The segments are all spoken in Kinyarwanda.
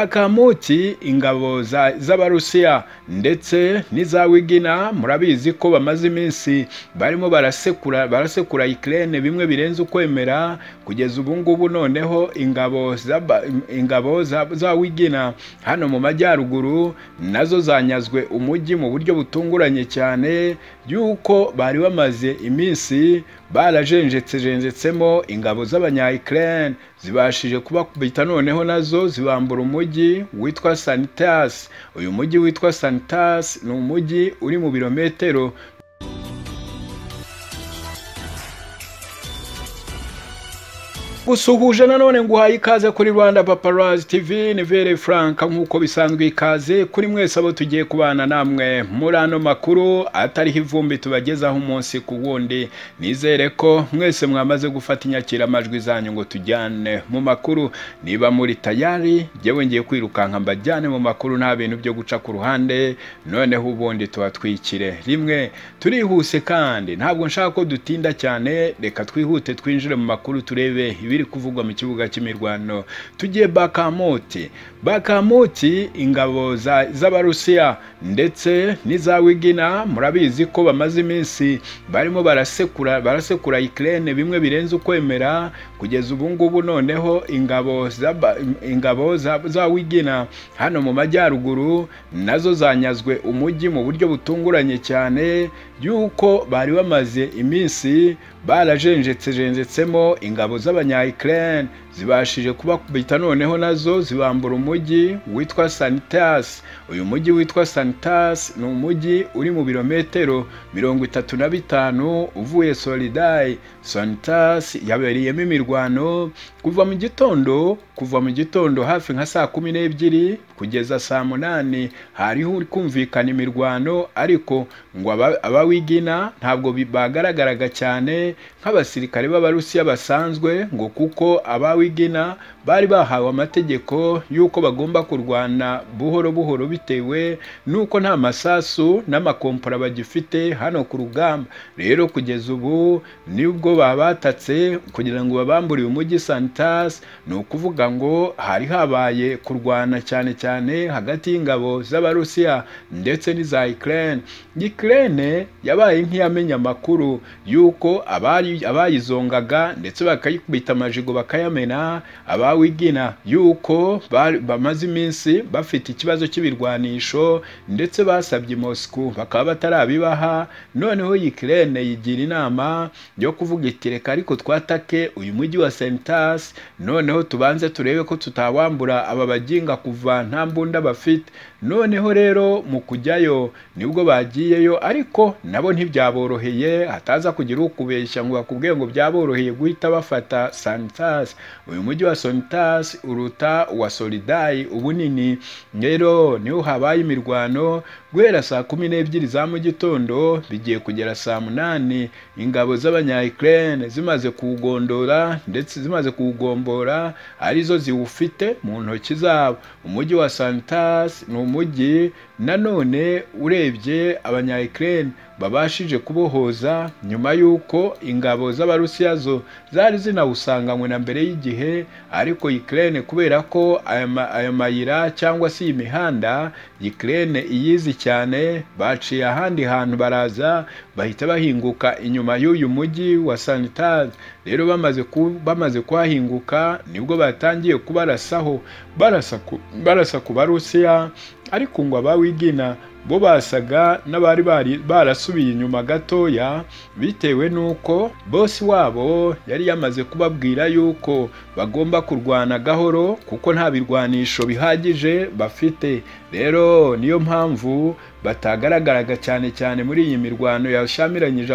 bakamuki ingabo z'abarusiya ndetse n'iza wigina murabizi ko bamaze iminsi barimo barasekura barasekura ikirere bimwe birenze ukwemera kugeza ubu ngubu noneho ingabo ingabo za wigina hano mu majyaruguru nazo zanyazwe umujyi mu buryo butunguranye cyane y'uko bari bamaze iminsi barajenjetse jenjetsemo ingabo z'abanyayikirere zibashije kubakubita noneho nazo zibambura umujyi witwa sanitasi uyu mujyi witwa sanitasi ni umujyi uri mu birometero gusuhuje nanone ngo uhaye ikaze kuri rwanda paparazi tv ni vere frank nk'uko bisanzwe ikaze kuri mwese abo tugiye kubana namwe muri ano makuru atariho ivumbi tubagezaho umunsi ku wundi nizere ko mwese mwamaze gufata inyakiramajwi zanyu ngo tujyane mu makuru niba muri tayari ngewe ngiye kwirukanka mbajyane mu makuru nta bintu byo guca ku ruhande noneho ubundi tubatwikire rimwe turihuse kandi ntabwo nshaka ko dutinda cyane reka twihute twinjire mu makuru turebe ibiri biri kuvugwa mu kibuga cy'imirwano tugiye bakamoti bakamoti ingabo z'abarusiya ndetse n'iza wigina murabizi ko bamaze iminsi barimo barasekura barasekura ikirere bimwe birenze ukwemera kugeza ubu ngubu noneho ingabo ingabo za wigina hano mu majyaruguru nazo zanyazwe umujyi mu buryo butunguranye cyane y'uko bari bamaze iminsi barajenjetse jenjetsemo ingabo z'abanyayikirere zibashije kubakubita noneho nazo zibambura umujyi witwa sanitasi uyu mujyi witwa sanitasi ni umujyi uri mu birometero mirongo itatu na bitanu uvuye solidayi sanitasi yabereyemo imirwano kuva mu gitondo kuva mu gitondo hafi nka saa kumi n'ebyiri kugeza saa munani hariho kumvikana imirwano ariko ngo abawigina ntabwo bagaragaraga cyane nk'abasirikare b'abarusiya basanzwe ngo kuko abawi wigina bari bahawe amategeko y'uko bagomba kurwana buhoro buhoro bitewe n'uko nta masasu n'amakompora bagifite hano ku rugamba rero kugeza ubu nibwo babatatse kugira ngo babambure uyu mujyi sanitasi ni ukuvuga ngo hari habaye kurwana cyane cyane hagati y'ingabo z'abarusiya ndetse n'iza ikirere ikirere yabaye nk'iyamenya amakuru y'uko abayizongaga ndetse bakayikubita amajigo bakayamena abawigina yuko bamaze iminsi bafite ikibazo cy'ibirwanisho ndetse basabye Moscou bakaba batarabibaha noneho Ukraine yigira inama yo kuvuga iti reka ariko twatake uyu mujyi wa Sentas noneho tubanze turebe ko tutawambura aba baginga kuva nta mbunda bafite noneho rero mu kujyayo nibwo bagiyeyo ariko nabo ntibyaboroheye hataza kugira ukubeshya ngo bakubwiye ngo byaboroheye guhita bafata Sentas uyu mujyi wa sonitasi uruta uwa solidayi ubunini rero niho habaye imirwano guhera saa kumi n'ebyiri za mu gitondo bigiye kugera saa munani ingabo z'abanyayikirere zimaze kuwugondora ndetse zimaze kuwugombora arizo ziwufite mu ntoki zabo umujyi wa sanitasi ni umujyi nanone urebye abanyayikirere babashije kubohoza nyuma y'uko ingabo z'abarusiya zo zari zinawusanganywe na mbere y'igihe ariko ikirere kubera ko aya mayira cyangwa se iyi mihanda ikirere iyizi cyane baciye ahandi hantu baraza bahita bahinguka inyuma y'uyu mujyi wa sanitazi rero bamaze bamaze kuhahinguka nibwo batangiye kubarasaho barasa ku barusiya ariko ngo abawigina bo basaga n'abari barasubiye inyuma gatoya bitewe n'uko bosi wabo yari yamaze kubabwira yuko bagomba kurwana gahoro kuko nta birwanisho bihagije bafite rero niyo mpamvu batagaragaraga cyane cyane muri iyi mirwano yashamiranyije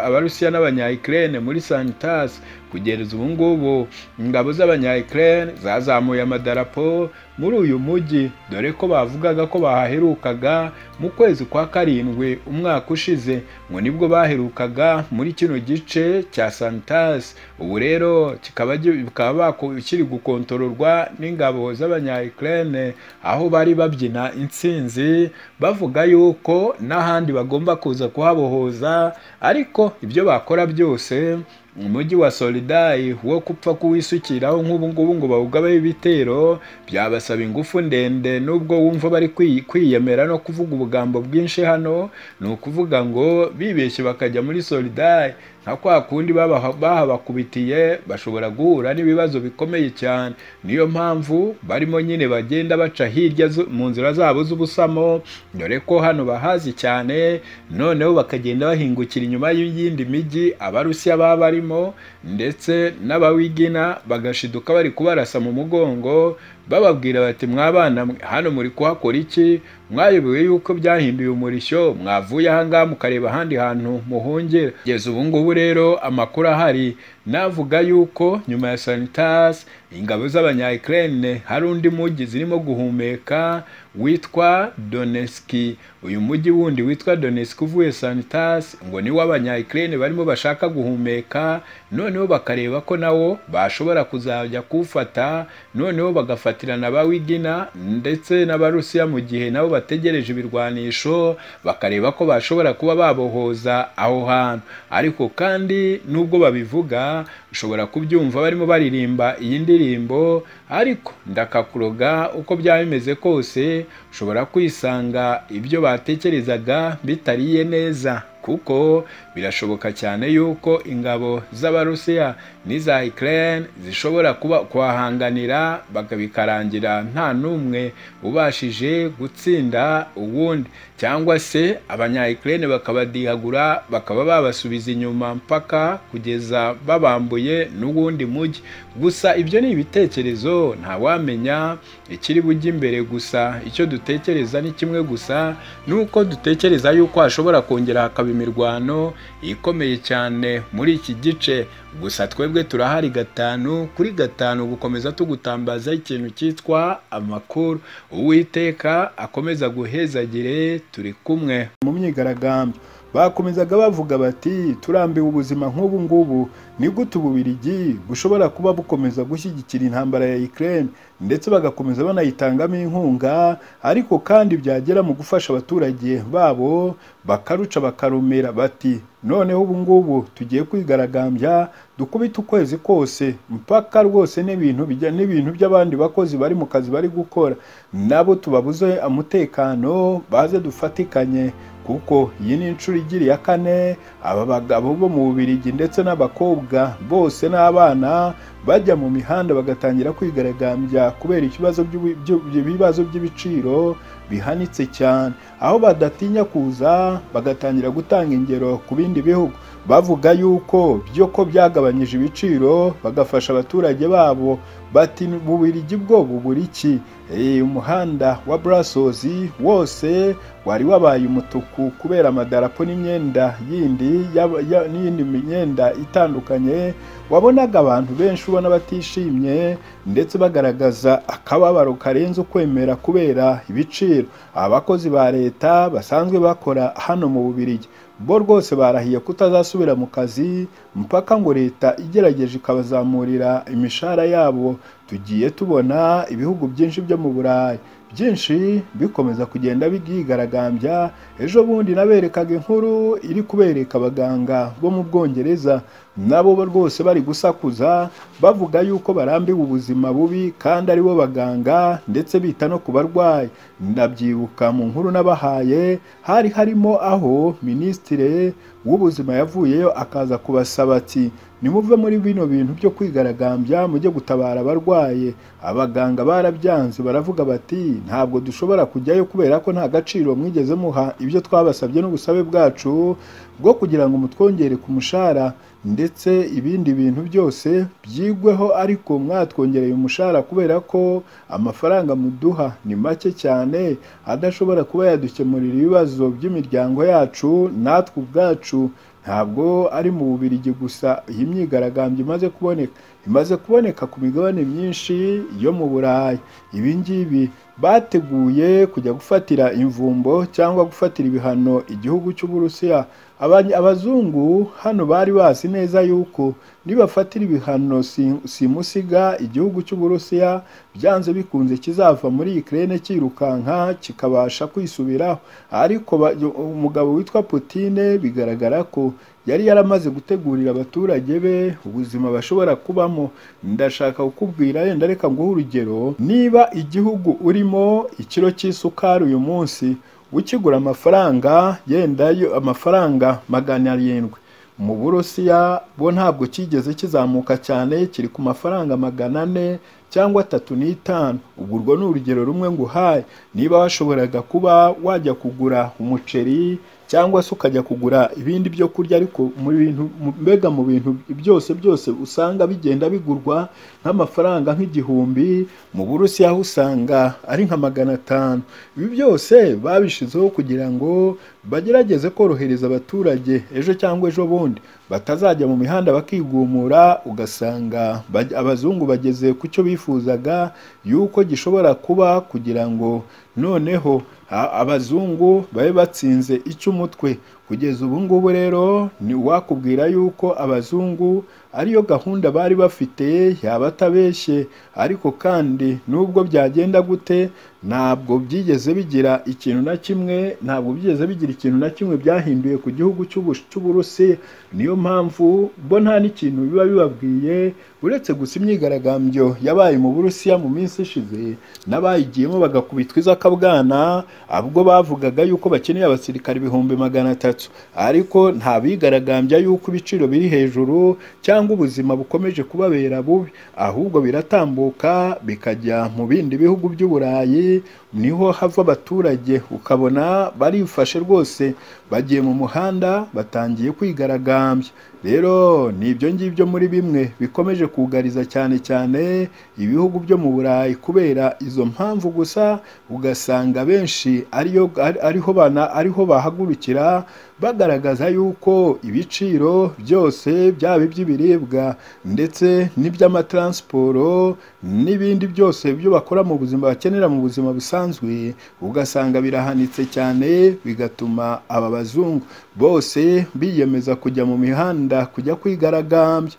abarusiya n'abanyayikirere muri sanitasi kugeza ubu ngubu ingabo z'abanyayikirere zazamuye amadarapo muri uyu mujyi dore ko bavugaga ko bahaherukaga mu kwezi kwa karindwi umwaka ushize ngo nibwo baherukaga muri kino gice cya sanitasi ubu rero kikaba kiri gukontororwa n'ingabo z'abanyayikirere aho bari babyina intsinzi bavuga yuko n'ahandi bagomba kuza kuhabohoza ariko ibyo bakora byose umujyi wa solidayi wo gupfa kuwisukiraho nk'ubu ngubu ngo bawugabeho ibitero byabasaba ingufu ndende n'ubwo wumva bari kwi- kwiyemera no kuvuga ubugambo bwinshi hano ni ukuvuga ngo bibeshye bakajya muri solidayi nka kwa kundi baba- bahabakubitiye bashobora guhura n'ibibazo bikomeye cyane niyo mpamvu barimo nyine bagenda baca hirya zu- mu nzira zabo z'ubusamo dore ko hano bahazi cyane noneho bakagenda bahingukira inyuma y'iyindi mijyi abarusiya baba barimo ndetse n'abawigina bagashiduka bari kubarasa mu mugongo bababwira bati mwabana mwe, hano muri kuhakora iki mwayobewe yuko byahinduye umurishyo mwavuye ahangaha mukareba ahandi hantu muhongera kugeza ubu ngubu rero amakuru ahari navuga yuko nyuma ya sanitas ingabo z'abanya ukraine hari undi mujyi zirimo guhumeka witwa doneski uyu mujyi wundi witwa doneski uvuye sanitas ngo niwo abanya ukraine barimo bashaka guhumeka noneho bakareba ko nawo bashobora kuzajya kuwufata noneho bagafatirana abawigina ndetse n'abarusiya mu gihe nabo bategereje ibirwanisho bakareba ko bashobora kuba babohoza aho hantu ariko kandi nubwo babivuga ushobora kubyumva barimo baririmba iyi ndirimbo ariko ndakakuroga uko byaba bimeze kose ushobora kwisanga ibyo batekerezaga bitariye neza kuko birashoboka cyane yuko ingabo z'abarusiya n'iza Ukraine zishobora kuba kubahanganira bakabikarangira nta n'umwe ubashije gutsinda uwundi cyangwa se abanya Ukraine bakabadihagura bakaba babasubiza inyuma mpaka kugeza babambuye n'uwundi mujyi gusa ibyo ni ibitekerezo ntawamenya ikiri bujye imbere gusa icyo dutekereza ni kimwe gusa nuko dutekereza yuko hashobora kongera hakaba imirwano ikomeye cyane muri iki gice gusa twebwe turahari gatanu kuri gatanu gukomeza tugutambaza ikintu cyitwa amakuru uwiteka akomeza guhezagire turi kumwe mu myigaragambyo bakomezaga bavuga bati turambiwe ubuzima nk'ubu ngubu ni gute ububirigi bushobora kuba bukomeza gushyigikira intambara ya Ukraine ndetse bagakomeza banayitangamo inkunga ariko kandi byagera mu gufasha abaturage babo bakaruca bakarumira bati noneho ubu ngubu tugiye kwigaragambya dukubite ukwezi kose mpaka rwose n'ibintu bijya n'ibintu by'abandi bakozi bari mu kazi bari gukora nabo tubabuze umutekano baze dufatikanye kuko iyi ni inshuro igira iya kane aba bagabo bo mu Bubiligi ndetse n'abakobwa bose n'abana bajya mu mihanda bagatangira kwigaragambya kubera ikibazo by'ubu- by'u- by'ibibazo by'ibiciro bihanitse cyane aho badatinya kuza bagatangira gutanga ingero ku bindi bihugu bavuga yuko byo ko byagabanyije ibiciro bagafasha abaturage babo bati bubirigi bwo bubura iki Eh, umuhanda wa Brussels wose wari wabaye umutuku kubera amadarapo n'imyenda yindi y'aba- ya- n'iyindi myenda itandukanye wabonaga abantu benshi ubona batishimye ndetse bagaragaza akababaro karenze ukwemera kubera ibiciro abakozi ba leta basanzwe bakora hano mu Bubiligi bo rwose barahiye kutazasubira mu kazi mpaka ngo leta igerageje ikabazamurira imishahara yabo tugiye tubona ibihugu byinshi byo mu burayi byinshi bikomeza kugenda byigaragambya ejo bundi naberekaga inkuru iri kubereka abaganga bo mu bwongereza nabo bo rwose bari gusakuza bavuga yuko barambiwe ubuzima bubi kandi aribo baganga ndetse bita no ku barwayi ndabyibuka mu nkuru nabahaye hari harimo aho minisitire w'ubuzima yavuyeyo akaza kubasaba ati nimuve muri bino bintu byo kwigaragambya mujye gutabara abarwaye abaganga barabyanze baravuga bati ntabwo dushobora kujyayo kubera ko nta gaciro mwigeze muha ibyo twabasabye n'ubusabe bwacu bwo kugira ngo mutwongere ku mushahara ndetse ibindi bintu byose byigweho ariko mwatwongereye umushahara kubera ko amafaranga muduha ni make cyane adashobora kuba yadukemurira ibibazo by'imiryango yacu natwe ubwacu ntabwo ari mu bubirigi gusa iyi myigaragambyo imaze kuboneka imaze kuboneka ku migabane myinshi yo mu burayi ibi ngibi bateguye kujya gufatira imvumbo cyangwa gufatira ibihano igihugu cy'uburusiya Abany- abazungu hano bari bazi neza yuko nibafatira ibihano si- simusiga igihugu cy'uburusiya byanze bikunze kizava muri Ukraine cyirukanka kikabasha kwisubiraho ariko ba- umugabo witwa Putine bigaragara ko yari yaramaze gutegurira abaturage be ubuzima bashobora kubamo ndashaka kukubwira yenda reka nguhe urugero niba igihugu urimo ikiro cy'isukari uyu munsi ukigura amafaranga yenda yo amafaranga magana arindwi mu burusiya bo ntabwo kigeze kizamuka cyane kiri ku mafaranga magana ane cyangwa atatu n'itanu ubwo urwo ni urugero rumwe nguhaye niba washoboraga kuba wajya kugura umuceri cyangwa se ukajya kugura ibindi byo kurya ariko mu bintu mbega mu bintu byose byose usanga bigenda bigurwa nk'amafaranga nk'igihumbi mu burusiya aho usanga ari nka magana atanu ibi byose babishyizeho kugira ngo bagerageze korohereza abaturage ejo cyangwa ejo bundi batazajya mu mihanda bakigumura ugasanga abazungu bageze ku cyo bifuzaga yuko gishobora kuba kugira ngo noneho abazungu babe batsinze icyo umutwe kugeza ubu ngubu rero ni wakubwira yuko abazungu ariyo gahunda bari bafite yaba atabeshye ariko kandi nubwo byagenda gute ntabwo byigeze bigira ikintu na kimwe ntabwo byigeze bigira ikintu na kimwe byahinduye ku gihugu cy'uburusi niyo mpamvu bo nta n'ikintu biba bibabwiye uretse gusa imyigaragambyo yabaye mu burusiya mu minsi ishize n'abayigiyemo bagakubitwa izakabwana ubwo bavugaga yuko bakeneye abasirikare ibihumbi magana atatu ariko nta bigaragambya yuko ibiciro biri hejuru cyangwa ubuzima bukomeje kubabera bubi ahubwo biratambuka bikajya mu bindi bihugu by'uburayi niho hava abaturage ukabona barifashe rwose bagiye mu muhanda batangiye kwigaragambya rero ni ibyo ngibyo muri bimwe bikomeje kugariza cyane cyane ibihugu byo mu burayi kubera izo mpamvu gusa ugasanga benshi ariyo ariho bana ariho bahagurukira bagaragaza yuko ibiciro byose byaba iby'ibiribwa ndetse n'iby'amataransiporo n'ibindi byose byo bakora mu buzima bakenera mu buzima busanzwe ugasanga birahanitse cyane bigatuma aba bazungu bose biyemeza kujya mu mihanda kujya kwigaragambya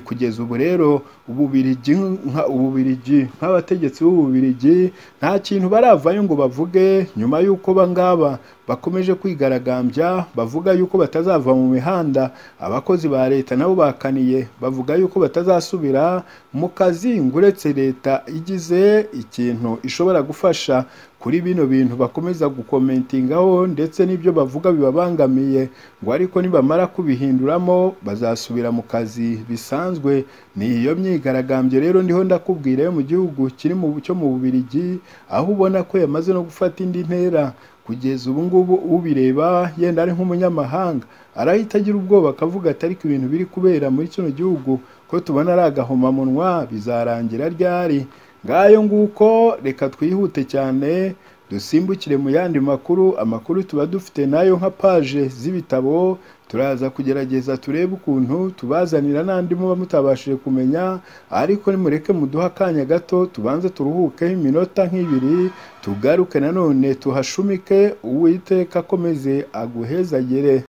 kugeza ubu rero ububirigi nk'abategetsi b'ububirigi nta kintu baravayo ngo bavuge nyuma y'uko bangaba bakomeje kwigaragambya bavuga yuko batazava mu mihanda abakozi ba leta nabo bakaniye bavuga yuko batazasubira mu kazi ngo uretse leta igize ikintu ishobora gufasha kuri bino bintu bakomeza gukomentingaho ndetse n'ibyo bavuga bibabangamiye ngo ariko nibamara kubihinduramo bazasubira mu kazi bisanzwe ni iyo myigaragambyo rero ndiho ndakubwira yo mu gihugu kiri mu cyo mu bubirigi aho ubona ko yamaze no gufata indi ntera kugeza ubu ngubu ubireba yenda ari nk'umunyamahanga arahita agira ubwoba akavuga ati ariko ibintu biri kubera muri kino gihugu ko tubona ari agahomamunwa bizarangira ryari ngayo nguko reka twihute cyane dusimbukire mu yandi makuru amakuru tuba dufite nayo nka paje z'ibitabo turaza kugerageza turebe ukuntu tubazanira n'andi muba mutabashije kumenya ariko nimureke muduhe akanya gato tubanze turuhukeho iminota nk'ibiri tugaruke nanone tuhashumike uwiteka akomeze aguhezagere